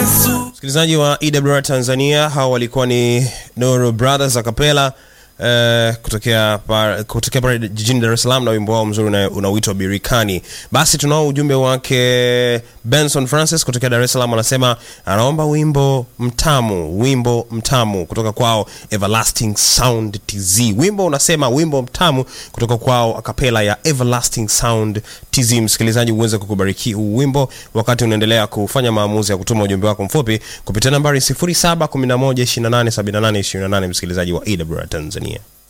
Yesu. Msikilizaji wa EWR Tanzania, hao walikuwa ni Nuru Brothers Acapella eh, kutokea par, kutokea pale jijini Dar es Salaam na wimbo wao mzuri una- unaoitwa Birikani. Basi tunao ujumbe wake Benson Francis kutokea Dar es Salaam, anasema anaomba wimbo mtamu, wimbo mtamu kutoka kwao Everlasting Sound TZ. Wimbo unasema wimbo mtamu kutoka kwao akapela ya Everlasting Sound TZ. Msikilizaji, uweze kukubariki huu wimbo wakati unaendelea kufanya maamuzi ya kutuma ujumbe wako mfupi kupitia nambari 0711287828 msikilizaji wa EWR Tanzania.